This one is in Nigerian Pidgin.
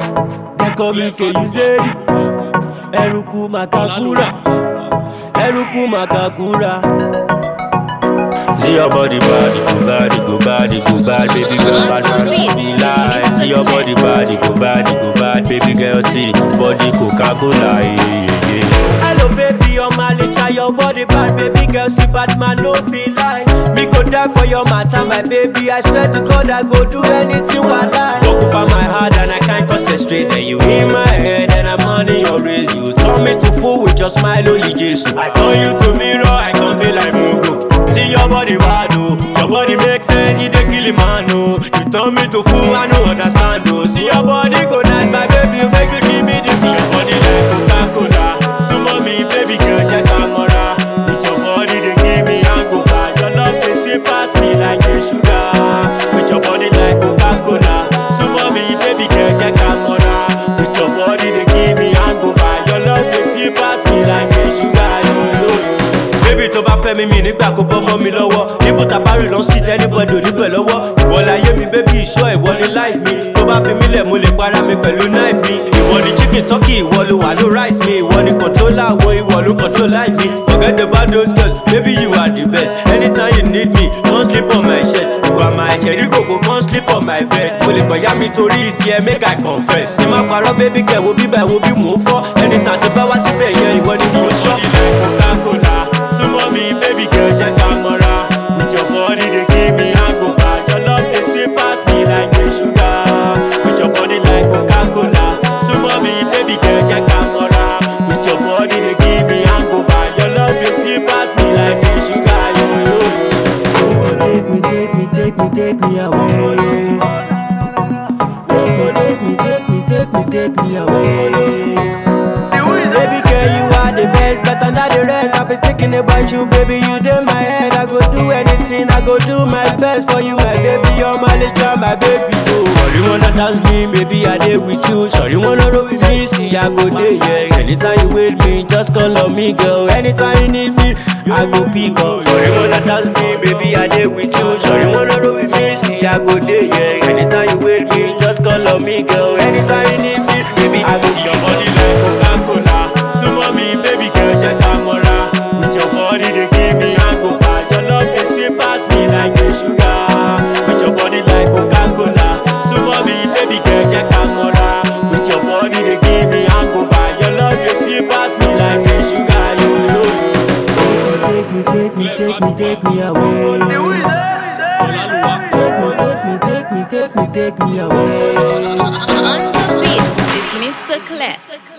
They call me Keyuzeri. Eruku Makakura. Eruku Makakura. See your body body go body go body go bad baby girl bad man no be lie See your body body go body go bad baby girl see body Coca Cola yeah, yeah, yeah. Hello baby on my licha your body bad baby girl see bad man no feel lie Me go die for your matter my baby I swear to God I go do anything I like Occupy my heart and I can't concentrate And you in my head and I'm on your race You turn me to fool with your smile only Jesus I turn you to mirror I can be like Mugo See your body bad oh Your body make sense, you dey kill a man oh You turn me to fool, I no understand oh See your body go nice, my baby, make you give me this See your body like Coca-Cola Sumo me, baby girl, check camera With your body, they give me hangover Your love, they sweet pass me like a sugar With your body like Coca-Cola Sumo me, baby girl, check camera With your body, they give me hangover Your love, they sweet pass me like a sugar yo, yo, yo. Baby tó bá fẹ́ mi mi nígbà kó bọ́ mọ́ mi lọ́wọ́ Even tabari lọ street anybody ò ní pẹ̀ lọ́wọ́ Ìwọ láyé mi baby ìṣọ́ ìwọ ni life mi Tó bá fi mí lẹ̀ mo lè para mi pẹ̀lú knife mi Ìwọ ni chicken turkey ìwọ ló wà ló rice mi Ìwọ ni controller wo ìwọ ló control life mi Forget about those girls baby you are the best Anytime you need me come sleep on my chest You are my ṣẹ̀rí kòkó come sleep on my bed Mo lè kọ̀yà mi torí tiẹ̀ make I confess Ṣé máa parọ́ baby kẹ̀ wo bíbẹ̀ wo bí mò ń fọ́ Anytime tí bá wá síbẹ̀ yẹn ìwọ ni mo ṣọ́. Coca-Cola Sumo me, baby girl, check camera. With your body, they give me hangover. Your love, they sweet pass me like a sugar. With your body like Coca-Cola. Sumo me, baby girl, check camera. With your body, they give me hangover. Your love, they sweet pass me like a sugar. Yo, yo, yo. Take me, take me, take me, take me away. Take me, take me, take me, take me, take me away. Baby girl, you are the best, better than the rest. I've been thinking about you, baby. You in my head. I go do anything, I go do my best for you, my baby. You're my little, my baby. Oh. Sorry, wanna dance me, maybe I did with you. Sorry, wanna roll with me, see I go there, yeah. Anytime you with me, just call on me, girl. Anytime you need me, I go pick up. Sorry, wanna dance me, baby, I did with you. Sorry, wanna roll with me, see I go there, yeah. Anytime you with me, just call on me, girl. Anytime you need me, baby, I go. See your body like Coca-Cola. Sumo me, baby girl, check camera. With your body, they give me hangover. Your love, they sweet pass me like a sugar. With your body like Coca-Cola. Sumo me, baby girl, check camera. With your body, they give me hangover. Your love, they sweet pass me like a sugar. Yo, yo, yo. Take me, take me, take me, take me away. Take me, take me, take me, take me, take me away. On the beat is Mr. Clef.